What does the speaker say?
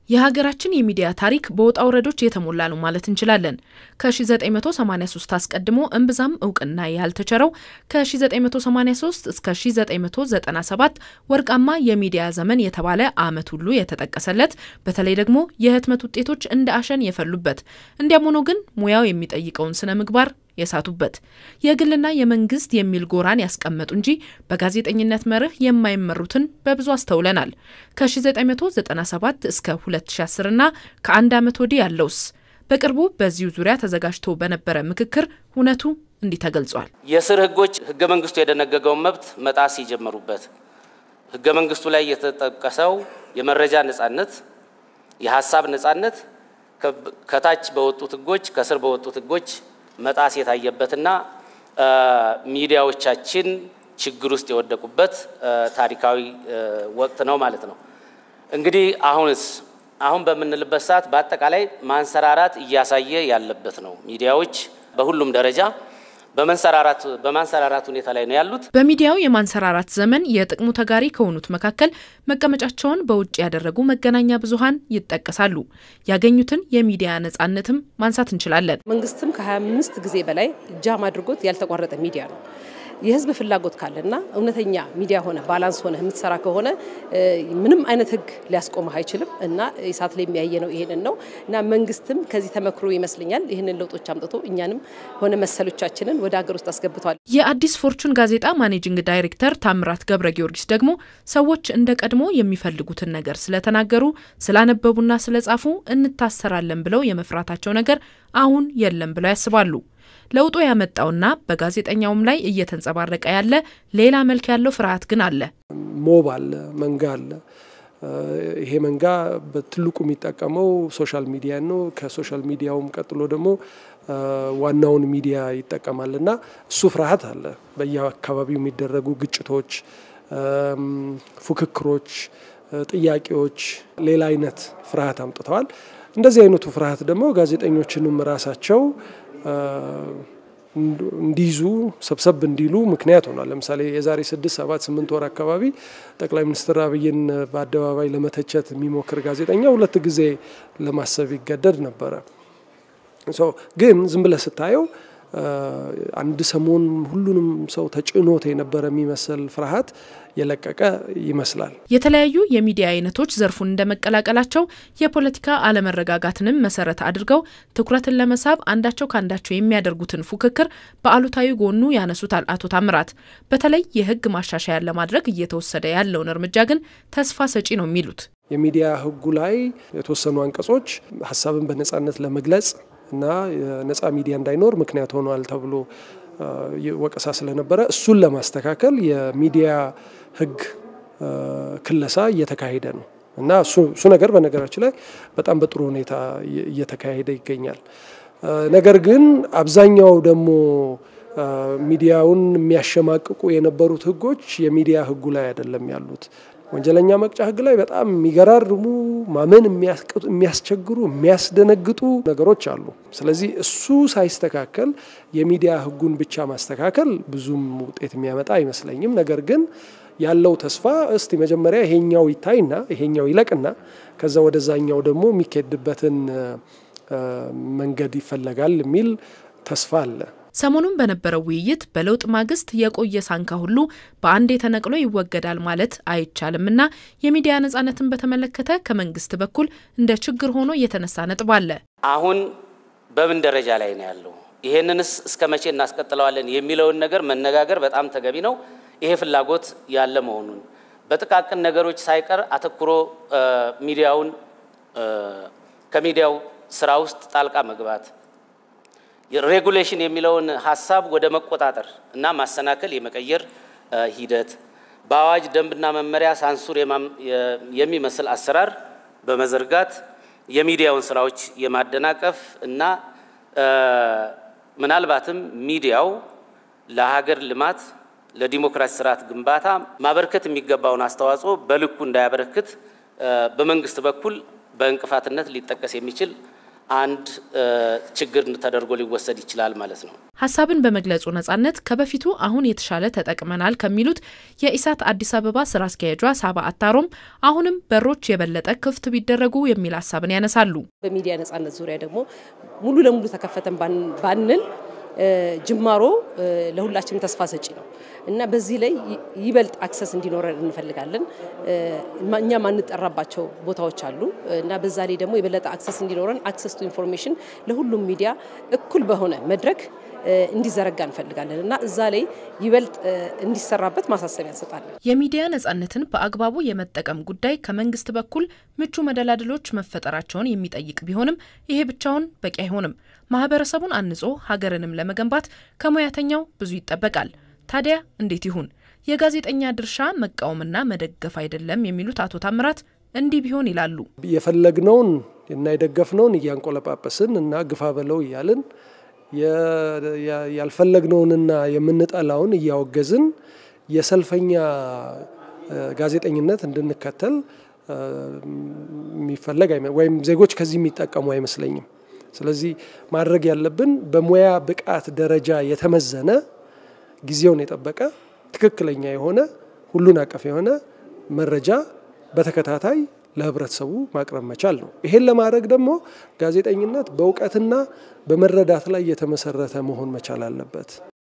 የሀገራችን የሚዲያ ታሪክ በውጣ ውረዶች የተሞላ ነው ማለት እንችላለን። ከ1983 አስቀድሞ እምብዛም እውቅና ያልተቸረው ከ1983 እስከ 1997 ወርቃማ የሚዲያ ዘመን የተባለ ዓመት ሁሉ የተጠቀሰለት በተለይ ደግሞ የህትመት ውጤቶች እንደ አሸን የፈሉበት፣ እንዲያም ሆኖ ግን ሙያው የሚጠይቀውን ስነ ምግባር የሳቱበት የግልና የመንግስት የሚል ጎራን ያስቀመጡ እንጂ በጋዜጠኝነት መርህ የማይመሩትን በብዙ አስተውለናል። ከ1997 እስከ 2010 እና ከአንድ ዓመት ወዲህ ያለውስ? በቅርቡ በዚሁ ዙሪያ ተዘጋጅቶ በነበረ ምክክር እውነቱ እንዲህ ተገልጿል። የስር ህጎች ህገ መንግስቱ የደነገገውን መብት መጣስ የጀመሩበት፣ ህገ መንግስቱ ላይ የተጠቀሰው የመረጃ ነጻነት፣ የሀሳብ ነጻነት ከታች በወጡት ህጎች ከስር በወጡት ህጎች መጣስ የታየበትና ሚዲያዎቻችን ችግር ውስጥ የወደቁበት ታሪካዊ ወቅት ነው ማለት ነው። እንግዲህ አሁንስ አሁን በምንልበት ሰዓት በአጠቃላይ ማንሰራራት እያሳየ ያለበት ነው። ሚዲያዎች በሁሉም ደረጃ በመንሰራራት በማንሰራራት ሁኔታ ላይ ነው ያሉት። በሚዲያው የማንሰራራት ዘመን የጥቅሙ ተጋሪ ከሆኑት መካከል መቀመጫቸውን በውጭ ያደረጉ መገናኛ ብዙኃን ይጠቀሳሉ። ያገኙትን የሚዲያ ነጻነትም ማንሳት እንችላለን። መንግስትም ከ25 ጊዜ በላይ ጃም አድርጎት ያልተቋረጠ ሚዲያ ነው። የህዝብ ፍላጎት ካለና እውነተኛ ሚዲያ ሆነ ባላንስ ሆነ የምትሰራ ከሆነ ምንም አይነት ህግ ሊያስቆምህ አይችልም እና ኢሳት ላይ የሚያየ ነው ይሄንን ነው እና መንግስትም ከዚህ ተመክሮ ይመስለኛል ይህንን ለውጦች አምጥቶ እኛንም ሆነ መሰሎቻችንን ወደ ሀገር ውስጥ አስገብቷል። የአዲስ ፎርቹን ጋዜጣ ማኔጂንግ ዳይሬክተር ታምራት ገብረ ጊዮርጊስ ደግሞ ሰዎች እንደ ቀድሞ የሚፈልጉትን ነገር ስለተናገሩ ስላነበቡና ስለጻፉ እንታሰራለን ብለው የመፍራታቸው ነገር አሁን የለም ብለው ያስባሉ። ለውጡ ያመጣውና በጋዜጠኛውም ላይ እየተንጸባረቀ ያለ ሌላ መልክ ያለው ፍርሃት ግን አለ። ሞብ አለ፣ መንጋ አለ። ይሄ መንጋ በትልቁ የሚጠቀመው ሶሻል ሚዲያ ነው። ከሶሻል ሚዲያውም ቀጥሎ ደግሞ ዋናውን ሚዲያ ይጠቀማል እና እሱ ፍርሃት አለ። በየአካባቢው የሚደረጉ ግጭቶች፣ ፉክክሮች፣ ጥያቄዎች ሌላ አይነት ፍርሃት አምጥተዋል። እንደዚህ አይነቱ ፍርሃት ደግሞ ጋዜጠኞችንም ራሳቸው እንዲይዙ ሰብሰብ እንዲሉ ምክንያት ሆኗል። ለምሳሌ የዛሬ ስድስት ሰባት ስምንት ወር አካባቢ ጠቅላይ ሚኒስትር አብይን በአደባባይ ለመተቸት የሚሞክር ጋዜጠኛ ሁለት ጊዜ ለማሰብ ይገደድ ነበረ። ግን ዝም ብለህ ስታየው አንድ ሰሞን ሁሉንም ሰው ተጭኖት የነበረ የሚመስል ፍርሃት የለቀቀ ይመስላል። የተለያዩ የሚዲያ አይነቶች ዘርፉን እንደመቀላቀላቸው የፖለቲካ አለመረጋጋትንም መሰረት አድርገው ትኩረትን ለመሳብ አንዳቸው ከአንዳቸው የሚያደርጉትን ፉክክር በአሉታዊ ጎኑ ያነሱታል አቶ ታምራት። በተለይ የሕግ ማሻሻያ ለማድረግ እየተወሰደ ያለውን እርምጃ ግን ተስፋ ሰጪ ነው የሚሉት የሚዲያ ሕጉ ላይ የተወሰኑ አንቀጾች ሀሳብን በነጻነት ለመግለጽ እና የነጻ ሚዲያ እንዳይኖር ምክንያት ሆኗል ተብሎ ወቀሳ ስለነበረ እሱን ለማስተካከል የሚዲያ ህግ ክለሳ እየተካሄደ ነው እና እሱ ነገር በነገራችን ላይ በጣም በጥሩ ሁኔታ እየተካሄደ ይገኛል። ነገር ግን አብዛኛው ደግሞ ሚዲያውን የሚያሸማቅቁ የነበሩት ህጎች የሚዲያ ህጉ ላይ አይደለም ያሉት። ወንጀለኛ መቅጫ ህግ ላይ በጣም የሚገራርሙ ማመን የሚያስቸግሩ የሚያስደነግጡ ነገሮች አሉ። ስለዚህ እሱ ሳይስተካከል የሚዲያ ህጉን ብቻ ማስተካከል ብዙም ውጤት የሚያመጣ አይመስለኝም። ነገር ግን ያለው ተስፋ እስቲ መጀመሪያ ይሄኛው ይታይና ይሄኛው ይለቅና ከዛ ወደዛኛው ደግሞ የሚካሄድበትን መንገድ ይፈለጋል የሚል ተስፋ አለ። ሰሞኑን በነበረው ውይይት በለውጥ ማግስት የቆየ ሳንካ ሁሉ በአንዴ ተነቅሎ ይወገዳል ማለት አይቻልምና የሚዲያ ነጻነትን በተመለከተ ከመንግስት በኩል እንደ ችግር ሆኖ የተነሳ ነጥብ አለ። አሁን በምን ደረጃ ላይ ነው ያለው? ይሄንንስ እስከ መቼ እናስቀጥለዋለን የሚለውን ነገር መነጋገር በጣም ተገቢ ነው። ይሄ ፍላጎት ያለ መሆኑን በጥቃቅን ነገሮች ሳይቀር አተኩሮ ሚዲያውን ከሚዲያው ስራ ውስጥ ጣልቃ መግባት ሬጉሌሽን የሚለውን ሀሳብ ወደ መቆጣጠር እና ማሰናከል የመቀየር ሂደት በአዋጅ ደንብና መመሪያ ሳንሱር የሚመስል አሰራር በመዘርጋት የሚዲያውን ስራዎች የማደናቀፍ እና ምናልባትም ሚዲያው ለሀገር ልማት ለዲሞክራሲ ስርዓት ግንባታ ማበረከት የሚገባውን አስተዋጽኦ በልኩ እንዳያበረክት በመንግስት በኩል በእንቅፋትነት ሊጠቀስ የሚችል አንድ ችግር ተደርጎ ሊወሰድ ይችላል ማለት ነው። ሀሳብን በመግለጹ ነጻነት ከበፊቱ አሁን የተሻለ ተጠቅመናል ከሚሉት የኢሳት አዲስ አበባ ስራ አስኪያጇ ሳባ አታሮም አሁንም በሮች የበለጠ ክፍት ቢደረጉ የሚል ሀሳብን ያነሳሉ። በሚዲያ ነጻነት ዙሪያ ደግሞ ሙሉ ለሙሉ ተከፈተን ባንል ጅማሮ ለሁላችንም ተስፋ ሰጪ ነው እና በዚህ ላይ ይበልጥ አክሰስ እንዲኖረን እንፈልጋለን። እኛ ማንጠራባቸው ቦታዎች አሉ እና በዛ ላይ ደግሞ የበለጠ አክሰስ እንዲኖረን አክሰስ ቱ ኢንፎርሜሽን ለሁሉም ሚዲያ እኩል በሆነ መድረክ እንዲዘረጋ እንፈልጋለን እና እዛ ላይ ይበልጥ እንዲሰራበት ማሳሰቢያ እንሰጣለን። የሚዲያ ነጻነትን በአግባቡ የመጠቀም ጉዳይ ከመንግስት በኩል ምቹ መደላድሎች መፈጠራቸውን የሚጠይቅ ቢሆንም ይሄ ብቻውን በቂ አይሆንም። ማህበረሰቡን አንጾ ሀገርንም ለመገንባት ከሙያተኛው ብዙ ይጠበቃል። ታዲያ እንዴት ይሁን? የጋዜጠኛ ድርሻ መቃወምና መደገፍ አይደለም የሚሉት አቶ ታምራት እንዲህ ቢሆን ይላሉ። የፈለግነውን እና የደገፍነውን እያንቆለጳጰስን እና ግፋ በለው እያልን ያልፈለግነውንና የምንጠላውን እያወገዝን የሰልፈኛ ጋዜጠኝነት እንድንከተል የሚፈለግ ወይም ዜጎች ከዚህ የሚጠቀሙ አይመስለኝም። ስለዚህ ማድረግ ያለብን በሙያ ብቃት ደረጃ የተመዘነ ጊዜውን የጠበቀ ትክክለኛ የሆነ ሁሉን አቀፍ የሆነ መረጃ በተከታታይ ለህብረተሰቡ ማቅረብ መቻል ነው። ይሄን ለማድረግ ደግሞ ጋዜጠኝነት በእውቀትና በመረዳት ላይ የተመሰረተ መሆን መቻል አለበት።